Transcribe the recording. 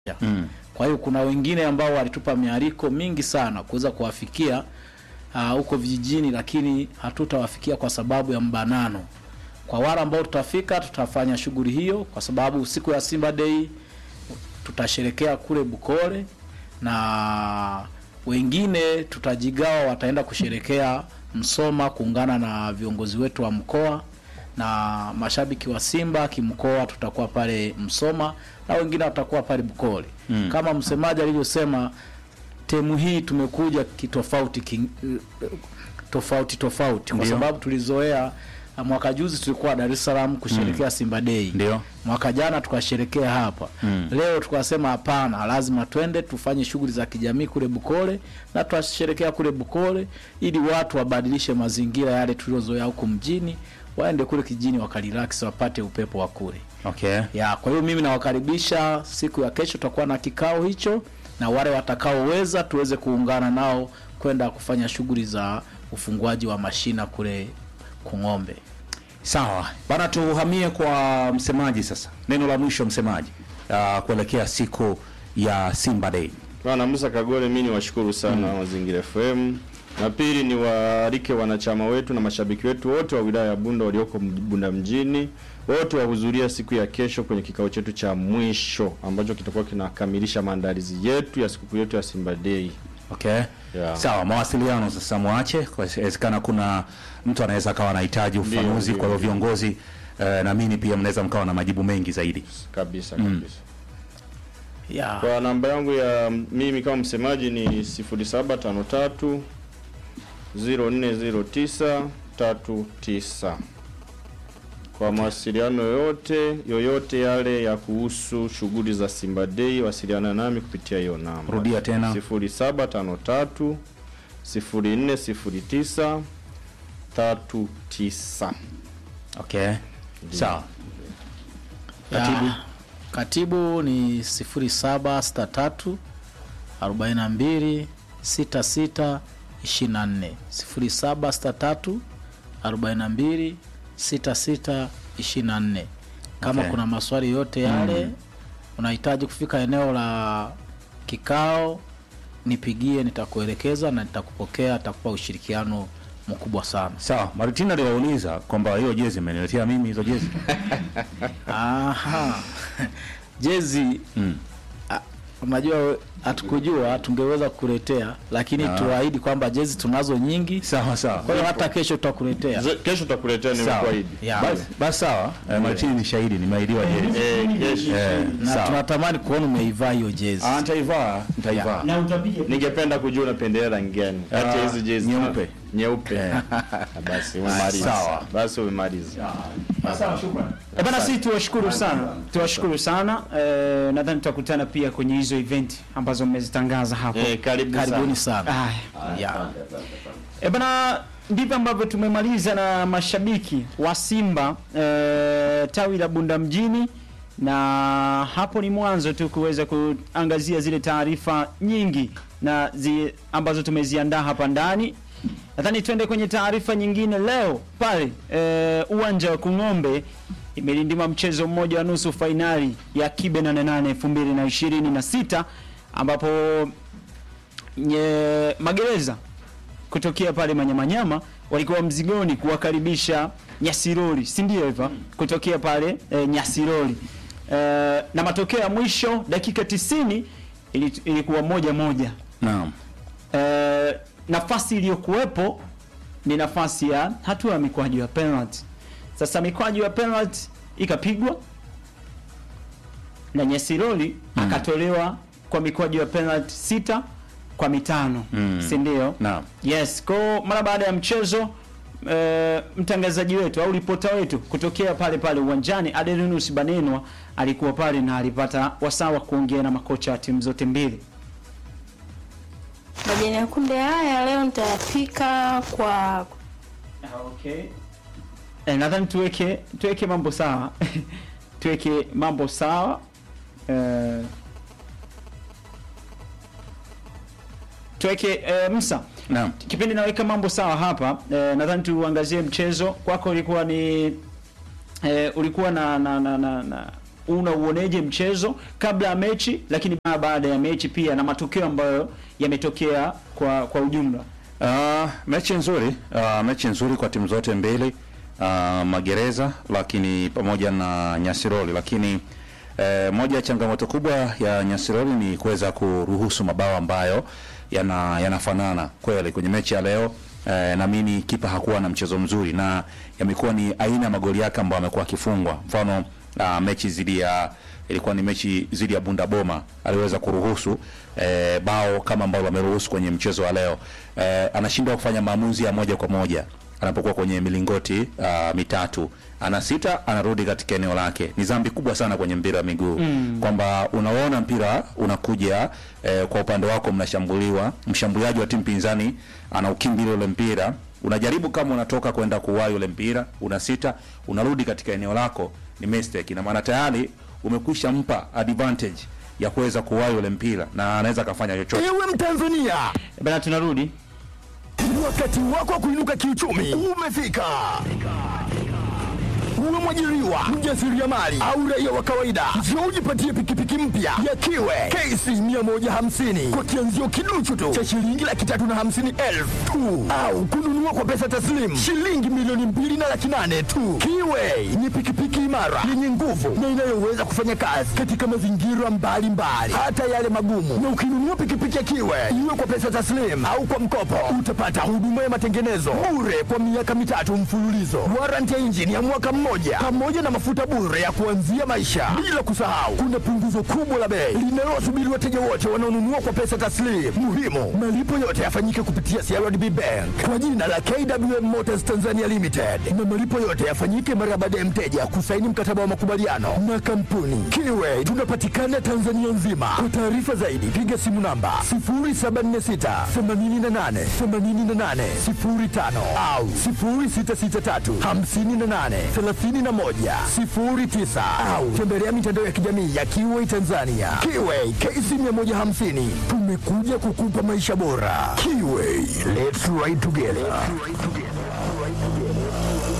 Mm. Kwa hiyo kuna wengine ambao walitupa mialiko mingi sana kuweza kuwafikia ah, huko vijijini, lakini hatutawafikia kwa sababu ya mbanano. Kwa wale ambao tutafika, tutafanya shughuli hiyo, kwa sababu siku ya Simba Day tutasherekea kule Bukole na wengine tutajigawa, wataenda kusherekea Msoma kuungana na viongozi wetu wa mkoa na mashabiki wa Simba kimkoa, tutakuwa pale Msoma na wengine watakuwa pale Bukole. Mm. Kama msemaji alivyosema, temu hii tumekuja kitofauti ki, tofauti tofauti kwa Ndio. sababu tulizoea mwaka juzi tulikuwa Dar es Salaam kusherekea Simba Day Ndio. mwaka jana tukasherekea hapa Mm. leo tukasema hapana, lazima twende tufanye shughuli za kijamii kule Bukole na tutasherekea kule Bukole ili watu wabadilishe mazingira yale tuliozoea huku mjini, waende kule kijijini wakarelax, wapate upepo wa kule Okay. ya. Kwa hiyo mimi nawakaribisha, siku ya kesho tutakuwa na kikao hicho, na wale watakaoweza tuweze kuungana nao kwenda kufanya shughuli za ufunguaji wa mashina kule Kung'ombe. Sawa bana, tuhamie kwa msemaji sasa. Neno la mwisho msemaji, uh, kuelekea siku ya Simba Day. Bwana Musa Kagole, mimi niwashukuru sana Mazingira FM, na pili ni waalike wanachama wetu na mashabiki wetu wote wa wilaya ya Bunda walioko mj- Bunda mjini, wote wahudhuria siku ya kesho kwenye kikao chetu cha mwisho ambacho kitakuwa kinakamilisha maandalizi yetu ya sikukuu yetu ya Simba Day. Okay. Yeah. Sawa, mawasiliano sasa mwache, kwa inawezekana kuna mtu anaweza akawa anahitaji ufafanuzi. ndio, Kwa hiyo ndio. viongozi eh, na mimi pia mnaweza mkawa na majibu mengi zaidi. Kabisa kabisa. Ya. Kwa namba yangu ya mimi kama msemaji ni 0753 0409 39. Kwa mawasiliano yoyote yoyote yale ya kuhusu shughuli za Simba Day, wasiliana nami kupitia hiyo namba. Rudia tena. 0753 0409 39. Okay. Sawa. Ya, Katibu. Katibu ni 0763 42 66 24 0763 42 66 24. Kama Okay. kuna maswali yote yale unahitaji kufika eneo la kikao, nipigie, nitakuelekeza na nitakupokea, nitakupa ushirikiano mkubwa sana. Sawa, Maritina aliwauliza kwamba hiyo jezi imeniletea mimi hizo jezi. Aha. Jezi Mm. ah, unajua we- hatukujua tungeweza kukuletea, lakini Ah. tuahidi kwamba jezi tunazo nyingi, Sawa sawa. kwa hiyo hata kesho tutakuletea. Ze- Kesho tutakuletea Sawa. nimekuahidi. Ya. Basi basi sawa. Eh, Martini ni shahidi, nimeahidiwa jezi. Eh, kesho. Eh, Na sawa. tunatamani kuona umeivaa hiyo jezi. Ah, nitaivaa, nitaivaa. na utapiga Ningependa kujua unapendelea rangi gani kati ya Ah, hizi jezi? nyeupe. Nyeupe. Eh. Basi umemaliza. Sawa. Basi umemaliza. Eh, bana, sisi tuwashukuru sana, tuwashukuru sana eh, nadhani tutakutana pia kwenye hizo event ambazo mmezitangaza hapo. Eh, karibu Karibuni sana. sana. Aya. Ya. E bana, ndivyo ambavyo tumemaliza na mashabiki wa Simba e, tawi la Bunda mjini, na hapo ni mwanzo tu kuweza kuangazia zile taarifa nyingi na zi, ambazo tumeziandaa hapa ndani. Nadhani tuende kwenye taarifa nyingine leo pale e, uwanja wa Kung'ombe imelindima mchezo mmoja wa nusu fainali ya Kibe 88 2026 ambapo nye, magereza kutokea pale Manyamanyama walikuwa mzigoni kuwakaribisha Nyasiroli, si ndio hivyo? Kutokea pale e, Nyasiroli e, na matokeo ya mwisho dakika 90 ili, ilikuwa moja moja. Naam. E, nafasi iliyokuwepo ni nafasi ya hatua ya mikwaju ya penalty. Sasa mikwaju ya penalty ikapigwa na Nyasiroli akatolewa kwa mikwaju ya penalty sita kwa mitano Mm. si ndio? Naam. Yes, kwa mara baada ya mchezo e, mtangazaji wetu au ripota wetu kutokea pale pale uwanjani Adelinus Banenwa alikuwa pale na alipata wasaa wa kuongea na makocha wa timu zote mbili. Majani ya kunde haya leo nitayapika kwa Okay. E, nadhani tuweke tuweke mambo sawa tuweke mambo sawa e, tuweke e, Musa Naam. kipindi naweka mambo sawa hapa e, nadhani tuangazie mchezo kwako ulikuwa ni e, ulikuwa na na, na, na, na unauoneje mchezo kabla ya mechi, lakini ba- baada ya mechi pia na matokeo ambayo yametokea kwa kwa ujumla? Uh, mechi nzuri uh, mechi nzuri kwa timu zote mbili uh, Magereza lakini pamoja na Nyasiroli, lakini eh, moja ya changamoto kubwa ya Nyasiroli ni kuweza kuruhusu mabao ambayo yana yanafanana kweli kwenye mechi ya leo. Eh, naamini kipa hakuwa na mchezo mzuri na yamekuwa ni aina ya magoli yake ambayo amekuwa akifungwa. Mfano uh, mechi zidi ya ilikuwa ni mechi dhidi ya Bunda Boma aliweza kuruhusu eh, bao kama ambalo ameruhusu kwenye mchezo wa leo. Eh, anashindwa kufanya maamuzi ya moja kwa moja anapokuwa kwenye milingoti uh, mitatu ana sita anarudi katika eneo lake. Ni dhambi kubwa sana kwenye mpira wa miguu mm. kwamba unaona mpira unakuja eh, kwa upande wako mnashambuliwa, mshambuliaji wa timu pinzani anaukimbilia ule mpira, unajaribu kama unatoka kwenda kuwahi ule mpira, una sita unarudi katika eneo lako, ni mistake, na maana tayari umekwisha mpa advantage ya kuweza kuwahi ule mpira na anaweza akafanya chochote. Ewe Mtanzania, Bana, tunarudi wakati wako wa kuinuka kiuchumi umefika. Uwe mwajiriwa, mjasiriamali au raia wa kawaida, njoo ujipatie pikipiki mpya ya Kiwe KC 150 kwa kianzio kiduchu tu cha shilingi laki tatu na hamsini elfu tu, au kununua kwa pesa taslimu shilingi milioni mbili na laki nane tu. Kiwe ni pikipiki imara yenye nguvu na inayoweza kufanya kazi katika mazingira mbalimbali, hata yale magumu. Na ukinunua pikipiki ya Kiwe iwe kwa pesa taslimu au kwa mkopo, utapata huduma ya matengenezo bure kwa miaka mitatu mfululizo, warranty ya injini ya mwaka mmoja, pamoja na mafuta bure ya kuanzia maisha. Bila kusahau, kuna punguzo kubwa la bei linalowasubiri wateja wote wanaonunua kwa pesa taslimu. Muhimu, malipo yote yafanyike kupitia CRDB Bank kwa jina la KWM Motors Tanzania Limited, na malipo yote yafanyike mara baada ya mteja kusaini mkataba wa makubaliano na kampuni Kiwe. Tunapatikana Tanzania nzima. Kwa taarifa zaidi, piga simu namba 0746 88 88 05 au 0663 58 31 09 au tembelea mitandao ya kijamii ya Kiwe Tanzania. Kiwe KC 150 tumekuja kukupa maisha bora. Kiwe, let's ride together.